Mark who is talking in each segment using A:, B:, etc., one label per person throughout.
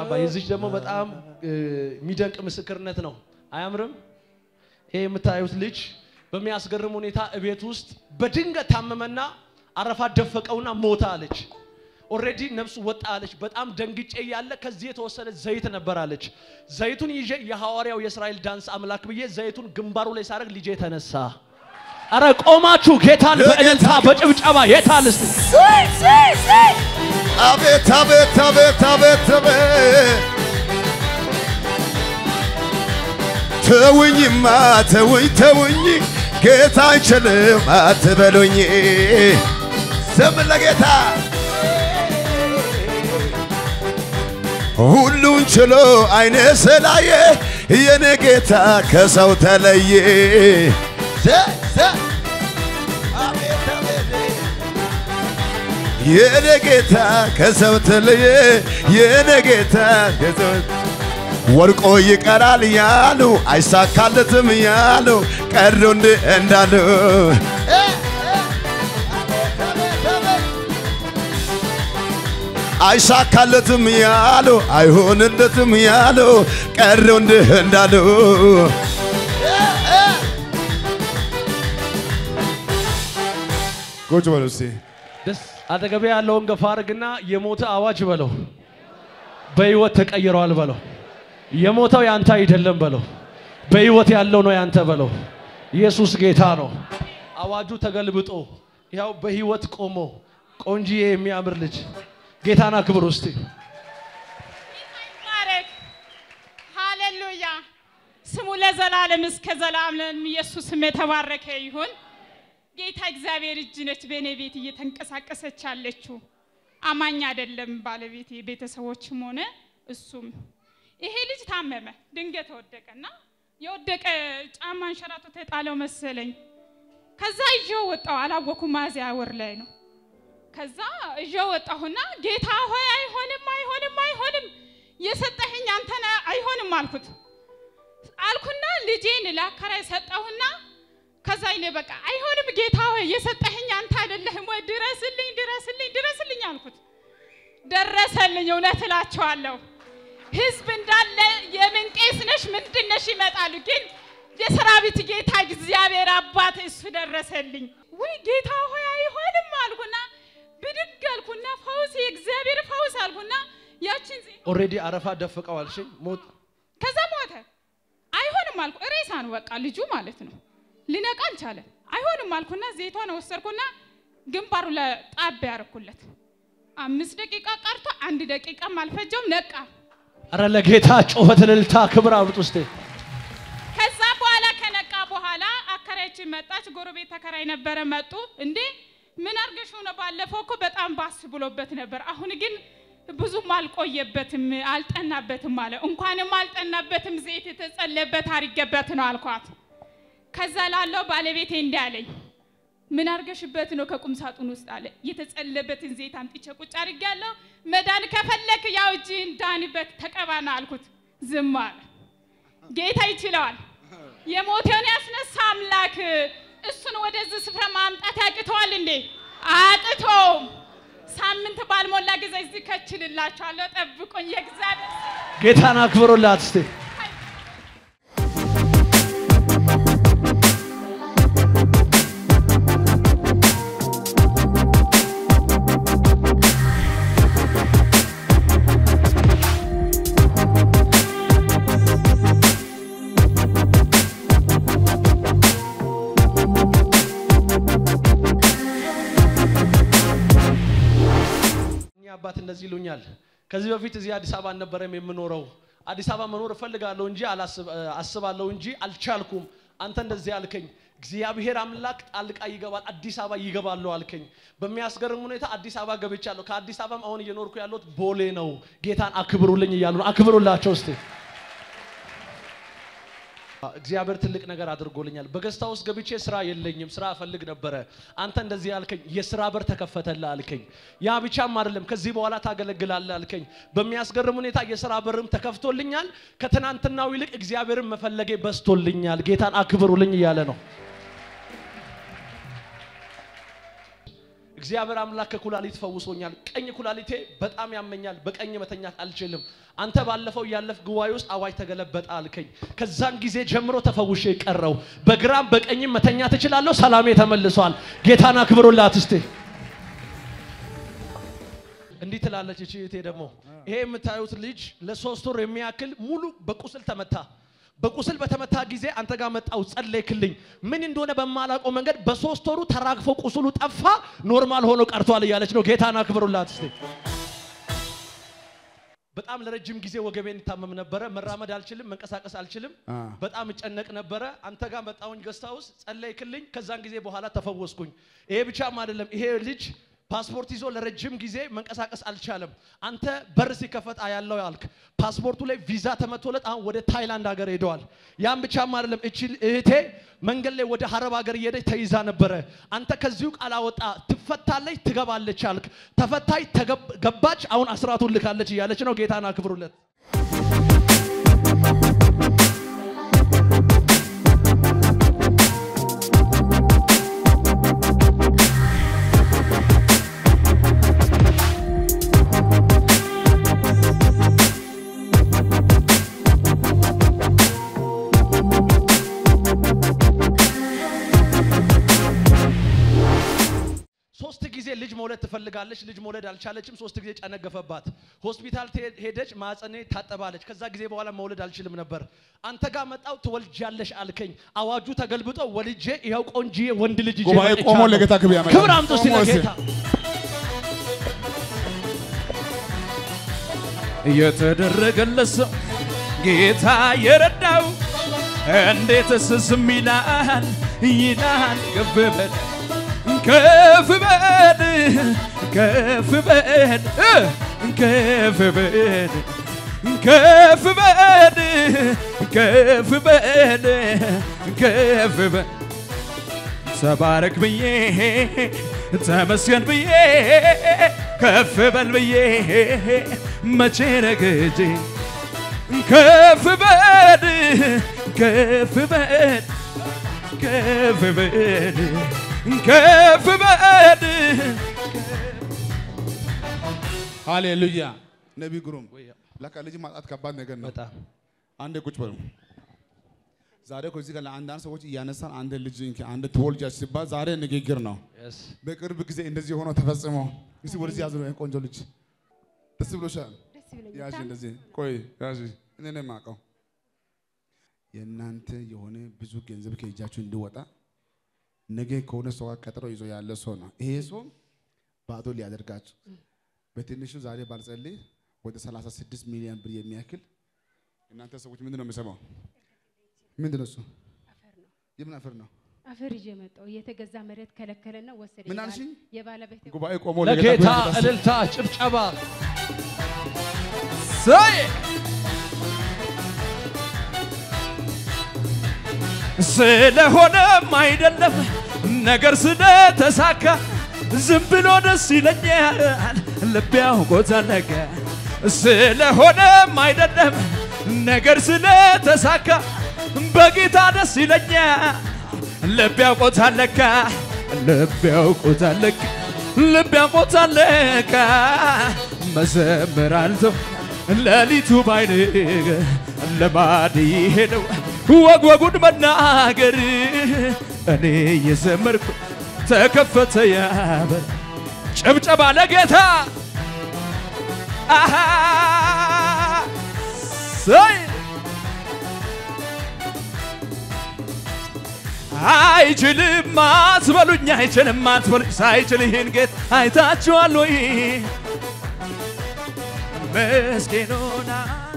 A: አባ የዚች ደግሞ በጣም እ፣ የሚደንቅ ምስክርነት ነው። አያምርም? ይሄ የምታዩት ልጅ በሚያስገርም ሁኔታ እቤት ውስጥ በድንገት ታመመና አረፋ ደፈቀውና ሞታ አለች። ኦልሬዲ ነፍሱ ወጣ አለች። በጣም ደንግጬ እያለ ከዚህ የተወሰደ ዘይት ነበር አለች። ዘይቱን ይዤ የሐዋርያው የእስራኤል ዳንስ አምላክ ብዬ ዘይቱን ግንባሩ ላይ ሳደርግ ልጄ ተነሳ። አረ ቆማችሁ ጌታን በእልልታ በጭብጨባ የታል እስቲ
B: አቤት አቤት አቤት አቤት አቤት ተውኝማ ተውኝ ተውኝ ጌታ አይችልም አትበሉኝ ስም ለጌታ ሁሉን ችሎ አይነ ስላየ የኔ ጌታ ከሰው ተለየ ዘ ዘ አቤት አቤት የኔ ጌታ ከሰው ተለየ የኔ ጌታ ከሰው ወርቆ ይቀራል ያሉ አይሳካለትም ያሉ ቀሩ እንድ እንዳሉ አይሳካለትም ያሉ አይሆንለትም ያሉ ቀሩ እንድ እንዳሉ ቁጭ በሉ እስቲ
A: ደስ አጠገቤ ያለውን ገፋ አድርግና የሞተ አዋጅ በለው፣ በህይወት ተቀይረዋል በለው። የሞተው ያንተ አይደለም በለው፣ በህይወት ያለው ነው ያንተ በለው። ኢየሱስ ጌታ ነው። አዋጁ ተገልብጦ ያው በህይወት ቆሞ ቆንጂዬ የሚያምር ልጅ ጌታን አክብር ውስጥ
C: ይባረክ። ሃሌሉያ። ስሙ ለዘላለም እስከ ዘላለም ኢየሱስ ስም የተባረከ ይሁን። ጌታ እግዚአብሔር እጅ ነች በእኔ ቤት እየተንቀሳቀሰች ያለችው። አማኝ አይደለም ባለቤቴ፣ ቤተሰቦችም ሆነ እሱም። ይሄ ልጅ ታመመ፣ ድንገት ወደቀና የወደቀ ጫማ አንሸራቶ ተጣለው መሰለኝ። ከዛ ይዤው ወጣው። አላወኩም፣ ሚያዝያ ወር ላይ ነው። ከዛ ይዤው ወጣሁና ጌታ ሆይ አይሆንም፣ አይሆንም፣ አይሆንም የሰጠኸኝ አንተ ነህ፣ አይሆንም አልኩት አልኩና ልጄን ለአከራይ ሰጠሁና ከዛ ይኔ በቃ አይሆንም ጌታ ሆይ የሰጠኸኝ አንተ አይደለህም ወይ ድረስልኝ፣ ድረስልኝ፣ ድረስልኝ አልኩት። ደረሰልኝ። እውነት እላቸዋለሁ ህዝብ እንዳለ የምን ቄስ ነሽ ምንድን ነሽ ይመጣሉ፣ ግን የሰራዊት ጌታ እግዚአብሔር አባት እሱ ደረሰልኝ። ወይ ጌታ ሆይ አይሆንም አልኩና ብድግ አልኩና ፈውስ የእግዚአብሔር ፈውስ አልኩና ያችን ዜ-
A: ኦልሬዲ አረፋ ደፍቀው አልሽኝ ሞት
C: ከዛ ሞተ። አይሆንም አልኩ። ሬሳ ነው በቃ ልጁ ማለት ነው። ሊነቃ አልቻለም። አይሆንም አልኩና ዘይቷን ወሰድኩና ግንባሩ ለጣብ ያደረኩለት። አምስት ደቂቃ ቀርቶ አንድ ደቂቃም አልፈጀውም ነቃ።
A: አረ ለጌታ ጩኸት፣ እልልታ፣ ክብር አውጡ እስቲ።
C: ከዛ በኋላ ከነቃ በኋላ አከራያችን መጣች። ጎረቤት ተከራይ ነበረ መጡ። እንዴ ምን አርገሽው ነው? ባለፈው እኮ በጣም ባስ ብሎበት ነበር። አሁን ግን ብዙም አልቆየበትም፣ አልጠናበትም አለ። እንኳንም አልጠናበትም ዘይት የተጸለበት አርጌበት ነው አልኳት። ከዛ ላለው ባለቤቴ እንዲህ አለኝ፣ ምን አርገሽበት ነው ከቁም ሳጥን ውስጥ አለ። የተጸለበትን ዘይት አምጥቼ ቁጭ አድርጌያለሁ። መዳን ከፈለክ ያው እጅህን ዳንበት ተቀባና አልኩት። ዝም አለ። ጌታ ይችለዋል። የሞተውን ያስነሳ አምላክ እሱን ወደዚህ ስፍራ ማምጣት ያቅተዋል እንዴ? አቅቶም። ሳምንት ባልሞላ ጊዜ እዚህ ከችልላችኋለሁ። ጠብቁኝ። የእግዚአብሔር
A: ጌታን አክብሩላት እስቲ። እኛ አባት እንደዚህ ይሉኛል። ከዚህ በፊት እዚህ አዲስ አበባ አልነበረም የምኖረው። አዲስ አበባ መኖር እፈልጋለሁ እንጂ አላስብ- አስባለሁ እንጂ አልቻልኩም። አንተ እንደዚህ አልከኝ። እግዚአብሔር አምላክ ጣልቃ ይገባል፣ አዲስ አበባ ይገባለሁ አልከኝ። በሚያስገርም ሁኔታ አዲስ አበባ ገብቻለሁ። ከአዲስ አበባም አሁን እየኖርኩ ያለሁት ቦሌ ነው። ጌታን አክብሩልኝ እያሉ ነው። አክብሩላቸው እስቲ። እግዚአብሔር ትልቅ ነገር አድርጎልኛል። በገስታ ውስጥ ገብቼ ስራ የለኝም፣ ስራ እፈልግ ነበረ። አንተ እንደዚህ አልከኝ፣ የስራ በር ተከፈተልህ አልከኝ። ያ ብቻም አይደለም፣ ከዚህ በኋላ ታገለግላለህ አልከኝ። በሚያስገርም ሁኔታ የስራ በርም ተከፍቶልኛል። ከትናንትናው ይልቅ እግዚአብሔርን መፈለጌ በዝቶልኛል። ጌታን አክብሩልኝ እያለ ነው። እግዚአብሔር አምላክ ከኩላሊት ፈውሶኛል። ቀኝ ኩላሊቴ በጣም ያመኛል። በቀኝ መተኛት አልችልም። አንተ ባለፈው ያለፍ ጉባኤ ውስጥ አዋጅ ተገለበጠ አልከኝ። ከዛን ጊዜ ጀምሮ ተፈውሼ ቀረው። በግራም በቀኝም መተኛት እችላለሁ። ሰላሜ ተመልሷል። ጌታን አክብሩላት እስቴ እንዲህ ትላለች እቺ እህቴ ደግሞ ይሄ የምታዩት ልጅ ለሶስት ወር የሚያክል ሙሉ በቁስል ተመታ። በቁስል በተመታ ጊዜ አንተ ጋር መጣው ጸለይክልኝ። ምን እንደሆነ በማላውቀው መንገድ በሶስት ወሩ ተራግፎ ቁስሉ ጠፋ፣ ኖርማል ሆኖ ቀርቷል እያለች ነው። ጌታን አክብሩላት እስቲ። በጣም ለረጅም ጊዜ ወገቤን ይታመም ነበረ። መራመድ አልችልም፣ መንቀሳቀስ አልችልም።
B: አ።
A: በጣም እጨነቅ ነበረ። አንተ ጋር መጣሁኝ ገስታ ውስጥ ጸለይክልኝ። ከዛን ጊዜ በኋላ ተፈወስኩኝ። ይሄ ብቻም አይደለም። ይሄ ልጅ ፓስፖርት ይዞ ለረጅም ጊዜ መንቀሳቀስ አልቻለም። አንተ በር ሲከፈት አያለው ያልክ ፓስፖርቱ ላይ ቪዛ ተመቶለት አሁን ወደ ታይላንድ ሀገር ሄደዋል። ያም ብቻም አይደለም። እቺ እህቴ መንገድ ላይ ወደ ሀረብ ሀገር እየሄደች ተይዛ ነበረ። አንተ ከዚሁ ቃል አወጣ ትፈታለች፣ ትገባለች አልክ። ተፈታች፣ ተገብ- ገባች። አሁን አስራቱን ልካለች እያለች ነው። ጌታን አክብሩለት። ሶስት ጊዜ ልጅ መውለድ ትፈልጋለች። ልጅ መውለድ አልቻለችም። ሶስት ጊዜ ጨነገፈባት። ሆስፒታል ትሄ- ሄደች። ማጸኔ ታጠባለች። ከዛ ጊዜ በኋላ መውለድ አልችልም ነበር። አንተ ጋር መጣው ትወልጃለሽ አልከኝ። አዋጁ ተገልብጦ ወልጄ ይኸው ቆንጂዬ ወንድ ልጅ ይዤ
B: ጉባኤ ቆሞ
A: መጥቻለሁ።
B: ለጌታ ክብር ያመጣል።
A: ክብር አምጡ እስቲ
B: ቆሞ እስቲ።
A: ለጌታ።
D: የተደረገለት ሰው ጌታ የረዳው እንዴትስ ዝም ይላል ይላል ከፍ በል ከፍ በል ከፍ በል እ ከፍ በል ከፍ በል ከፍ በል ከፍ በል ተባረክ ብዬ ተመስገን ብዬ ከፍ በል ብዬ መቼ ረግጄ ከፍ በል ከፍ በል ከፍ በል ከፍ በል
B: ሃሌሉያ ነቢይ ግሩም ለካ ልጅ ማጣት ከባድ ነገር ነው።
A: በጣም
B: አንዴ ቁጭ በሉ። ዛሬ እኮ እዚህ ጋር ለአንዳንድ ሰዎች እያነሳን አንድ ልጅ እንኪ አንድ ትወልጃለሽ ሲባል ዛሬ ንግግር ነው።
A: Yes.
B: በቅርብ ጊዜ እንደዚህ ሆኖ ተፈጽሞ እስቲ ወደዚህ ያዝ ነው ቆንጆ ልጅ ደስ ብሎሻል? ያዥ እንደዚህ ቆይ ያዥ እኔ ነው የማውቀው። የእናንተ የሆነ ብዙ ገንዘብ ከእጃችሁ እንዲወጣ ነገ ከሆነ ሰው ጋር ቀጥሮ ይዞ ያለ ሰው ነው። ይሄ ሰው ባዶ ሊያደርጋችሁ በትንሹ ዛሬ ባልጸልይ ወደ 36 ሚሊዮን ብር የሚያክል እናንተ ሰዎች ምንድን ነው የምሰማው? ምንድን ነው እሱ? የምን አፈር ነው?
E: አፈር ይዤ መጣሁ። የተገዛ መሬት ከለከለና ወሰደ።
B: ምን
E: የባለ-
B: አልሽኝ?
E: የባለቤቴ
B: ጉባኤ ቆሞ
A: ለጌታ
B: ክብር
A: እልልታ ጭብጨባ
D: ሰይ ስለሆነም አይደለም ነገር ስለተሳካ ዝም ብሎ ደስ ይለኛል ልቤ አውቆታል ለካ ስለሆነም አይደለም ነገር ስለተሳካ በጌታ ደስ ይለኛል ልቤ አውቆታል ለካ ልቤ አውቆታል ለካ ልቤ አውቆታል ለካ መዘምር አልተው ሌሊቱ ባይን ልማድ ይሄ ነው ወግ ወጉን መናገር እኔ እየዘመርኩ ተከፈተ ያበር ጭብጨባ ለጌታ አሃ ሰይ አይችልም አትበሉኝ አይችልም አትበሉኝ ሳይችል ይህን ጌት አይታችኋል ወይ መስኪኑን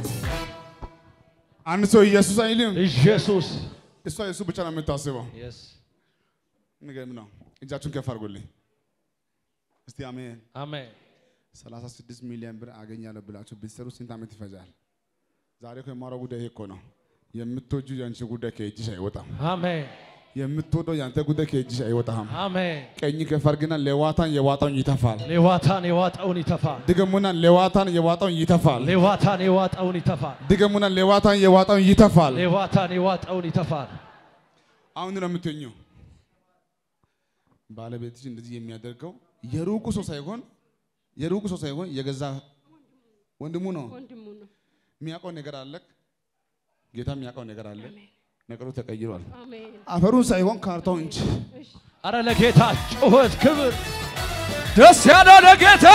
B: አንድ ሰው ኢየሱስ አይልም።
A: ኢየሱስ
B: እሷ የሱ ብቻ ነው የምታስበው።
A: Yes.
B: የሚገርም ነው። እጃችሁን ከፍ አድርጉልኝ እስቲ አሜን።
A: አሜን
B: 36 ሚሊዮን ብር አገኛለሁ ብላችሁ ብትሰሩ ስንት ዓመት ይፈጃል? ዛሬ እኮ የማወራው ጉዳይ ይሄ እኮ ነው። የምትወጁ የአንቺ ጉዳይ ከእጅሽ አይወጣም።
A: አሜን
B: የምትወደው የአንተ ጉዳይ ከእጅሽ አይወጣም።
A: አሜን
B: ቀኝ ከፍ አድርግና ሌዋታን የዋጣውን ይተፋል።
A: ሌዋታን የዋጠውን ይተፋል
B: ድገሙና ሌዋታን የዋጣውን ይተፋል።
A: ሌዋታን የዋጠውን ይተፋል
B: ድገሙና ሌዋታን የዋጣውን ይተፋል።
A: ሌዋታን የዋጠውን ይተፋል
B: አሁን ነው የምትኙ። ባለቤትሽ እንደዚህ የሚያደርገው የሩቁ ሰው ሳይሆን የሩቁ ሰው ሳይሆን የገዛ ወንድሙ ነው።
E: ወንድሙ ነው።
B: የሚያውቀው ነገር አለ። ጌታ የሚያውቀው ነገር አለ። ነገሩ ተቀይሯል።
E: አሜን።
B: አፈሩን ሳይሆን ካርታውን እንጂ
A: አረ ለጌታ ጩኸት ክብር
D: ደስ ያለው ለጌታ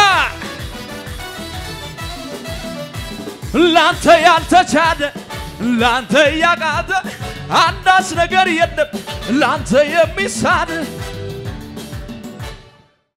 D: ላንተ ያልተቻለ ላንተ ያቃተ አንዳች ነገር የለም ላንተ የሚሳን